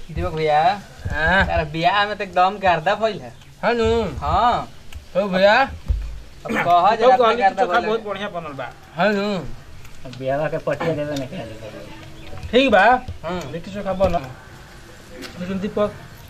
दीपक भैया हाँ यार बियाह में तो एकदम गर्दा भइल है हाँ नु हाँ हो भैया अब कह तो जरा कहली कि गर्दा चोखा भइल बहुत है। बढ़िया बनल बा हाँ नु बियाह के पटिया देवे नहीं खाली ठीक बा हाँ लिट्टी चोखा बनल लेकिन दीपक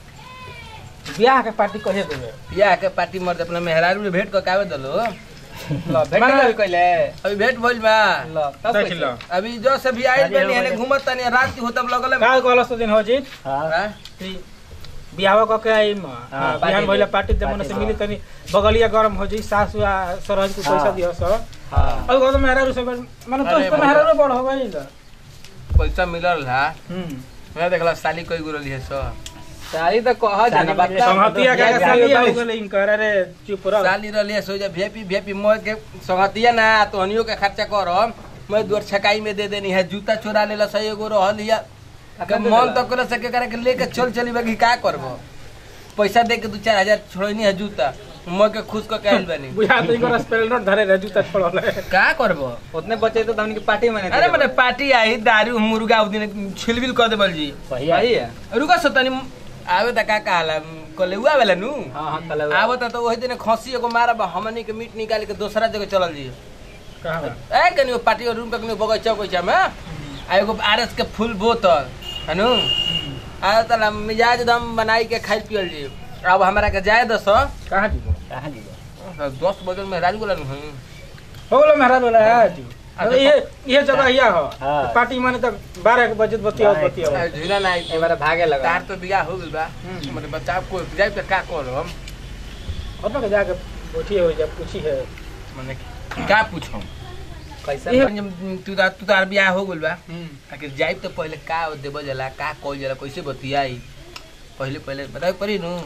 बियाह के पार्टी कहे देवे बियाह के पार्टी मर्द अपना मेहरारू ने भेंट क कावे दलो ल भेट माने- गइल कइले अभी भेंट भइल बा ल तब देख कैसे? लो अभी जो से भी आइल शादी बनी हो हने गई। घूमत तनी रात की होतब लगल का कहलस तो दिन हो जी हाँ बियाह क के आई म हाँ, बियाह पार्टी भइला दे। पार्टी दे मन से पार्टी मिली तनी बगलिया गरम हो जी सास या सरहज को पैसा हाँ। दियो सर हाँ और कहतो मेहरा रुसे माने तो अरे तो बाबा। मेहरा बड़ हो गई पैसा मिलल हा हम्म मैं देखला साली कोई गुरल है सो साली तो कह जाना साली बता मिले संहतिया के बियाह साली बियाह हो गेल इनकर अरे चुप रह साली रहलिए सो जा भेपी भेपी मोह के संगतिया ना तो हनियो के खर्चा करम मैं दुआर छकाई में दे देनी है जूता चोरा लेला सही एगो रहल हिया के मन तो करे सके करे के लेके चल चली बाकी का करबो पैसा दे के दू चार हजार छोड़नी है जूता मैं के खुश क के आइल बानी बुझा तो इनकर स्पेलर धरे रे जूता छोड़ल है का करबो उतने बचे तो हमने की पार्टी में अरे मैंने पार्टी आई दारू मुर्गा उ दिन छिलबिल कर देबल जी पहिया सही है रुका सो तनी आवे त का कहला कलेउआ वाला नु हाँ हाँ कल आवत त वही दिन खसी एगो मारब हमनी के मीट निकाल के दूसरा जगह चलल जी कहां बा? ए कनी पार्टी रूम का कनी बगैचा बगैचा में आ एगो आरएस के फुल बोतल हनु आ तला मिजाज दम बनाई के खाई पियल जी अब हमरा के जाए दस कहां जीवो कहाँ दीजिए दस बजे में राजू गोला नु हो गेलो मेहरा वाला है जी अच्छा, ये ये जगह हिया हो हाँ। पार्टी माने तो 12 के बजे बतिया बारह बतिया झूला ना आई एक बार भागे लगा तार तो बियाह हो गइल बा हम्म। मतलब बच्चा को जाए त का करम और के जाके बैठी हो जब पूछी है माने का पूछम कैसा ये तू तार तू तार बियाह हो गइल बा हम्म आखिर जाए तो पहले का देबो जला का कइल जला कैसे बतियाई पहले पहले बताओ परी नु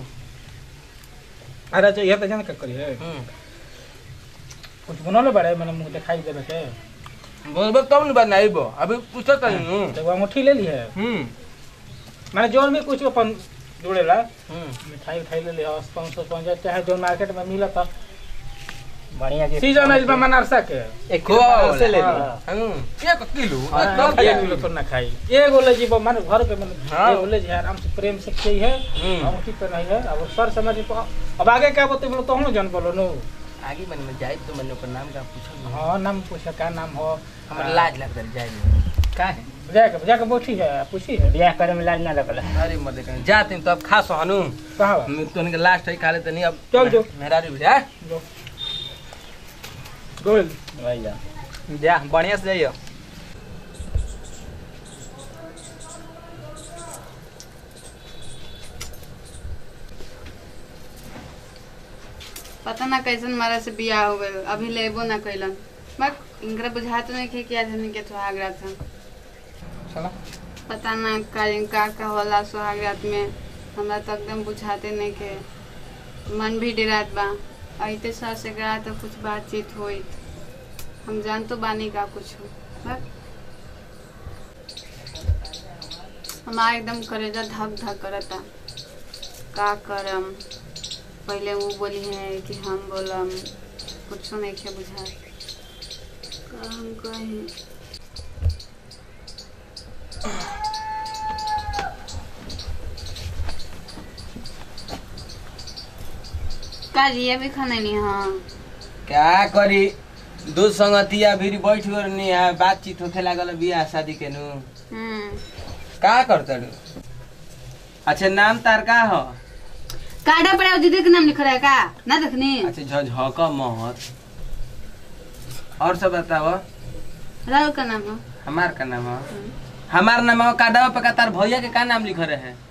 अरे जो ये तो जान का करी है हम्म कुछ बनल बड़े मैंने मुंह दिखाई देवे के बोलबो तब न बनाइबो अभी पूछो त नु तो वो अंगूठी ले ली है हम्म मैंने जोन भी कुछ अपन जुड़ेला हम्म मिठाई उठाई ले ली है पाँच सौ पाँच चाहे जो मार्केट में मिला था बढ़िया गिफ्ट सीजन है इसमें मनारसा के एक किलो बनारस से ले ली हाँ। हम्म एक किलो हाँ, एकदम हाँ, एक एक किलो किलो तो ना खाई एगो ले जीवो माने घर पे मैंने हाँ। एगो ले जी आराम से प्रेम से खई है हम्म। अंगूठी पे नहीं है अब सर समझ पे अब आगे क्या बोलते बोलो तो हम जन बोलो नो आगे मन में जाए तो मैंने ओकर नाम का पूछो हाँ नाम पूछा क्या नाम हो हमरा लाज लग रही जाए का है जाके जाके बैठी है पूछी है बियाह करे में लाज ना रखल अरे मत कहीं जाते हैं तो अब खा सो हनु कहाँ बा? मैं तो इनके लास्ट है खा लेते नहीं अब चल जो। मेरा भी है जो। गोल वही जा जा बढ़िया से जाइयो पता ना कैसन मारा से बियाह हो गए अभी लेबो ना कैलन बस इनकरा बुझात नहीं खे कि आज हमने के सुहाग रात है चलो पता ना का का का होला सुहाग रात में हमरा तो एकदम बुझाते नहीं के मन भी डरात बा अइते सर से गया तो कुछ बातचीत होई हम जान तो बानी का कुछ हो बस हमारा एकदम करेजा धक धक करता का करम पहले वो बोली है कि हम बोलम कुछ नहीं के बुझा का हम कहीं का रिया भी खाना नहीं हाँ क्या करी दो संगतिया भी बैठ गए नहीं है बातचीत होखे लागल बियाह शादी के नु हम्म का करता रू अच्छा नाम तार का हो काटा पड़ा दीदी के नाम लिख रहा है का ना देखनी अच्छा झझक महत और सब बताओ राहुल का नाम है हमार का नाम है हमार नाम है काडवा पे का तार भैया के का नाम लिख रहे हैं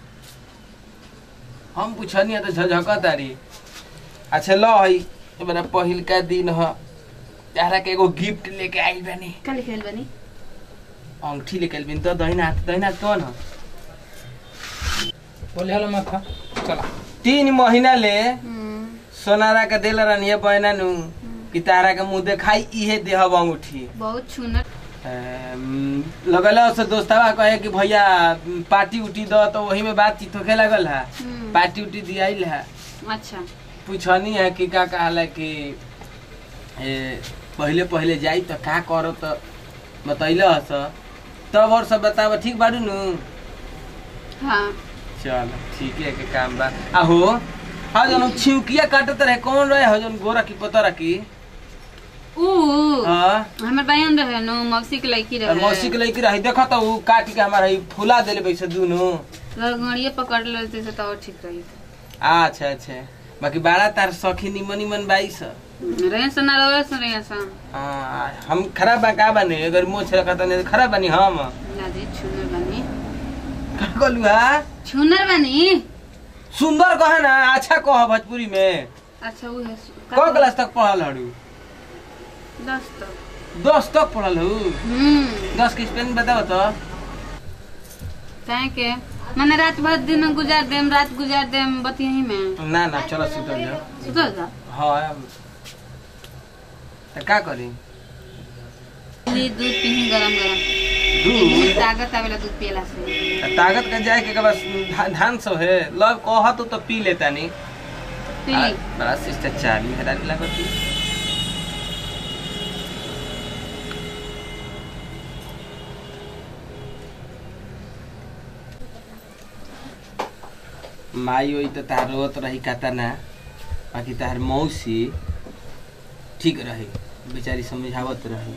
हम पूछनी है तो झझक तारी अच्छा लो हई ये मेरा पहिल का दिन है तारा के एगो गिफ्ट लेके आई बनी का लिखल बनी अंगठी लेके आइल तो दहिना हाथ दहिना हाथ कौन है बोले हलो मत था चला तीन महीना ले हम्म, सोनारा के दिल रनिए बहना नु कि तारा के मुंह देखाई इहे देहब अंगूठी बहुत छूनर अम, लगल से दोस्तवा कहे कि भैया म, पार्टी उटी दो तो वही में बातचीत होखे लगल है हम्म, पार्टी उटी दियाइल है अच्छा पूछनी है कि का कहला कि ए, पहले पहले जाई तो का करो तो बतैल हस तब और सब बताब ठीक बारू नु हाँ चल ठीक है के काम बा आ हो हाँ जन छिउकिया काटत रहे कौन रहे हो जन गोरा की पता रखी ऊ हाँ हमर बहन रहे नो मौसी के लड़की और रहे मौसी के लड़की रही देखो तो उ काट के हमारा ई फुला देले वैसे दुनु लगड़िए पकड़ लेते से तो और ठीक रही अच्छा अच्छा बाकी बड़ा तार सखी निमन निमन बाई स रहे से ना रहे से रहे से हाँ, हम खराब बा का बने अगर मोछ रखा नहीं तो खराब बनी हम लादे छुनर बनी का कहलू हा छुनर बनी सुंदर कहे ना अच्छा कह भोजपुरी में अच्छा वो है कौ क्लास तक पढ़ल हड़ू दस तक दस तक पढ़ल हूँ हम्म दस के स्पेलिंग बताओ तो काहे के मैंने रात भर दिन गुजार देम रात गुजार देम बतियही में ना ना चलो सुतल जाओ सुतल जा हाँ तो का करी ली दूध पीही गरम गरम दूध ताकत आवेला दूध पियला से ताकत का जाए के बस धा- धान सब है लव कह तो, तो पी लेता नहीं पीली बड़ा शिष्टाचार हटा लागत माई ओई तो तार रोत रही कहता ना बाकी तार मौसी ठीक रही बेचारी समझावत रही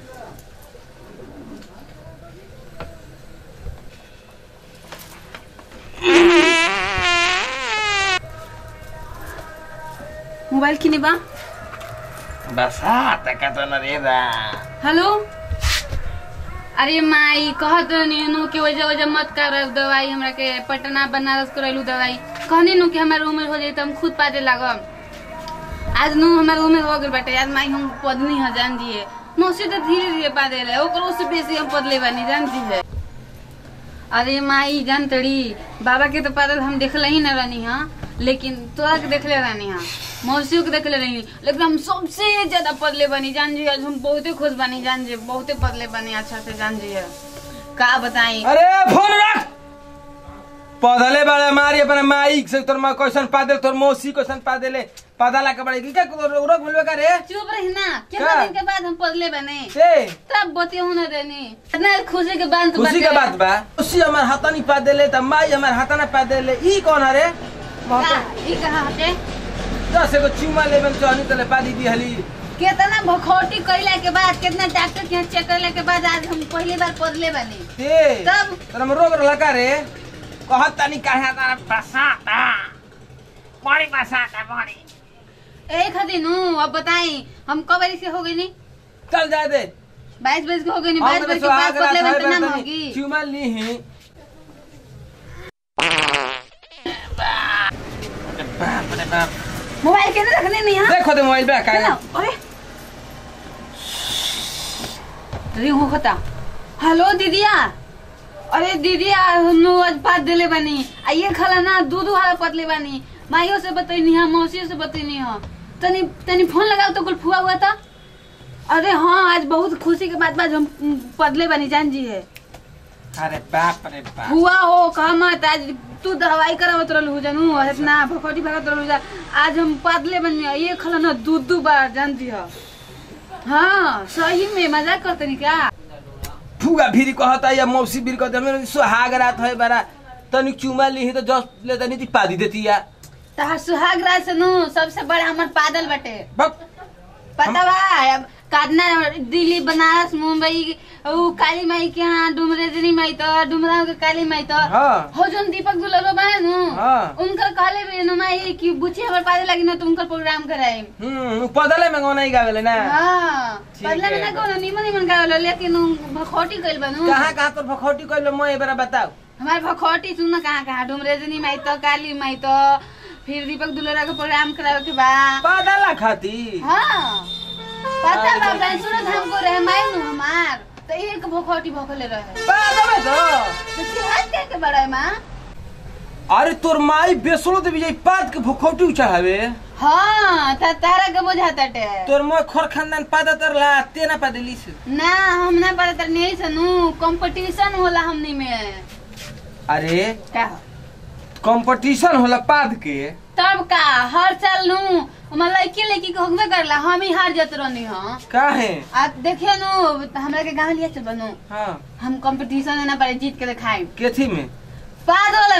मोबाइल किने बा बस हाँ तका तो न रे दा हेलो अरे माई कहत रहनी नु के वजह वजह मत कर दवाई हमरा के पटना बनारस करैलू दवाई कहनी नु कि हमार उम्र हो जाई त हम खुद पादे लागम आज नु हमार उम्र हो गेल बाटे आज माई हम पदनी ह जान दिए मौसी तो धीरे धीरे पादे रहे ओकरो से बेसी हम पदले बानी जान दिए अरे माई जान तड़ी बाबा के तो पादल हम देखले ही न रहनी हा लेकिन तोरा के देखले रहनी हा मौसियों के देखले रहनी लेकिन हम सबसे ज्यादा पदले बनी जान जी आज हम बहुते खुश बनी जान जी बहुते पदले बनी अच्छा से जान जी का बताई अरे फोन रख पौधले बड़े मारी अपने माई से तोर माँ क्वेश्चन पा दे तोर मौसी क्वेश्चन पा देले पता ला के बड़े की क्या रोक मिलवे का रे चुप रही ना कितना का? दिन के बाद हम पदले बने से तब बतिया न रहनी इतना खुशी के बाद खुशी के बात बा मौसी हमार हाथा नहीं पा देले त माई हमार हाथा ना पा देले ई कौन है रे ई कहा हटे दस एगो चुमा लेबन चाहनी तले पा दी हली कितना भखौटी कैला के बाद कितना डॉक्टर के यहाँ चेक करला के बाद आज हम पहली बार पदले बने ते तब? तोरा में रोग लगा रे कहत तनी काहे तारा बसाता बड़ी बसाता बड़ी एक खातिर नु अब बताई हम कब बजे से हो गई नी चल जा दे बाईस बजे के हो गई नी बाईस बजे के बाद पदले बने तो नाम होगी चुमा ली ही बाप रे बाप मोबाइल के रखने नहीं हाँ देखो दे मोबाइल पे चलो, का अरे रिंग होता हेलो दीदिया अरे दीदिया हम लोग आज बात दिले बानी आ ये खाला ना दूध वाला पतले बानी माइयों से बतैनी है मौसियों से बतैनी है तनी तनी फोन लगाओ तो कुल फुआ हुआ था अरे हाँ आज बहुत खुशी के बाद बाद हम उम, पतले बानी जान जी है अरे बाप रे बाप हुआ हो कहा मत आज तू दवाई करावत रहलू जानू इतना भकोटी भगत रहलू जा आज हम पतले बन गए ये खला ना दू दू बार जानती हो हाँ सही में मजाक करते नहीं क्या फुगा फिरी कहता या मौसी फिर कहता मेरे सुहाग रात है बड़ा तनी चुमा ली तो जस ले तनी ती पा दी देती या तहार सुहाग रात से नु सबसे बड़ा हमर पादल बटे बक पता बा अब काटना दिल्ली बनारस मुंबई ऊ काली माई के यहाँ डुमरेजनी माई तो डुमराव के काली माई तो हाँ हो जोन दीपक दुलरो बा नु हाँ। उनकर कहले भी नु माई कि बुची हमर पादे लगी न तो उनकर प्रोग्राम कराई हम्म पदले में गौना ही गावेले ना हाँ ठीक बदला में है। ना कोनो निमन निमन गावल लेकिन उ भखौटी कइल बनू कहाँ कहाँ तो भखौटी कइलो मैं एबार बताओ हमार भखौटी सुन कहाँ कहाँ डुमरेजनी माई तो काली माई तो फिर दीपक दुलरा के प्रोग्राम करावे के बा पदला खाती हाँ पता बा बैंसुरत हमको रहे माई नु हमार तो एक भखौटी भखले रहे पदले तो तो तिहाज के के बड़ा है माँ अरे तोर माई बेसलो देवी जाई पाद के भखौटी चढ़ावे हाँ ता तारा के बुझाता टे तोर मैं खोर खानदान पादा तरला ते ना पादेली से ना हम ना पढ़ता नहीं सनू कंपटीशन होला हमनी में अरे का कंपटीशन होला पाद के तब का हर साल नु हमार लड़की लड़की के होगबे करला हम ही हार जत रहनी हां काहे आ देखिए नु हमरा के गांव लिया चल बनू हाँ हम कंपटीशन में ना पड़े जीत के दिखाए केथी में पाद वाला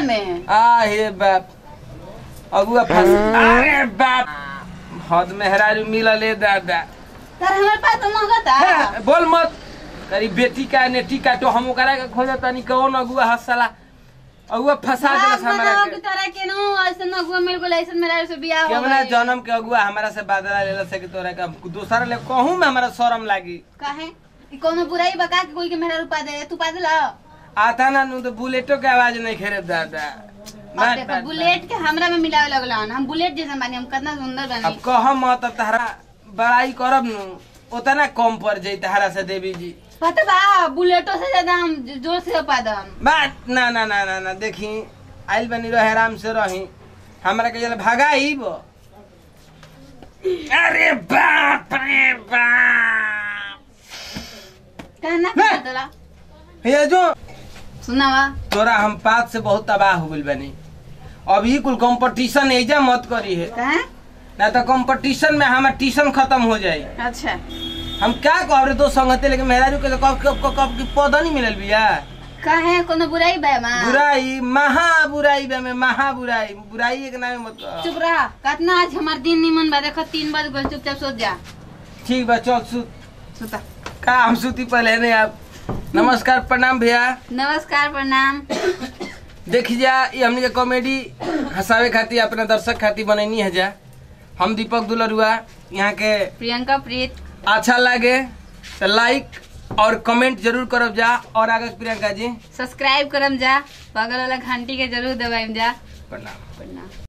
में आ हे बाप अगुआ फंस अरे बाप हद मेहरारू मिलले दादा तर हमारे पास तो मंगता हे, बोल मत करी बेटी का नेटी का तो हम ओकरा के खोजत तनी कौन अगुआ हसला अगुआ फंसा देलस हमरा के तरह के नो ऐसे न हुआ मेरे को ऐसे मेरा से बियाह हो केवना गई जन्म के अगुआ हमरा से बादला लेला से कि तोरा का दूसरा ले कहूं में हमरा शर्म लागी काहे ई कोनो बुराई बका के कोई के मेरा रूपा दे तू पा देला आता ना नु तो बुलेटो के आवाज नहीं खेरे दादा अब बात- देखो बात- बुलेट के हमरा में मिलावे लगला हम बुलेट जैसा बानी हम कितना सुंदर अब बानी कह मत अब तहरा बड़ाई करब नु उतना कम पड़ जाई तहरा से देवी जी पता बा बुलेटो से ज्यादा हम जोर से पा दम बात ना ना ना ना ना देखी आइल बनी रहे आराम से रही हमरा के जल भगाई बो अरे बाप रे बाप कहना ना। पता तोरा ये जो सुनावा तोरा हम पात से बहुत तबाह हो गइल बनी अभी कुल कंपटीशन एजा मत करी है कहे ना तो कंपटीशन में हमार ट्यूशन खत्म हो जाई अच्छा हम क्या कह रहे दो संगते लेकिन मेहरारू के तो कब कब कब कब की पौधा नहीं मिलल बिया कहे कोनो बुराई बा मां बुराई महा बुराई बे में महा बुराई बुराई एक नाम मत कह। चुप रह कितना आज हमार दिन निमन बा देखो तीन बज गए चुपचाप सोच जा ठीक बा चल सु सुता का हम सुती पहले नहीं आप नमस्कार प्रणाम भैया नमस्कार प्रणाम देखी जा ये हमने के कॉमेडी हंसावे खातिर अपना दर्शक खातिर बनैनी है जा हम दीपक दुलरुआ यहाँ के प्रियंका प्रीत अच्छा लगे तो लाइक और कमेंट जरूर करब जा और आगे प्रियंका जी सब्सक्राइब करम जा बगल वाला घंटी के जरूर दबाइम जा प्रणाम प्रणाम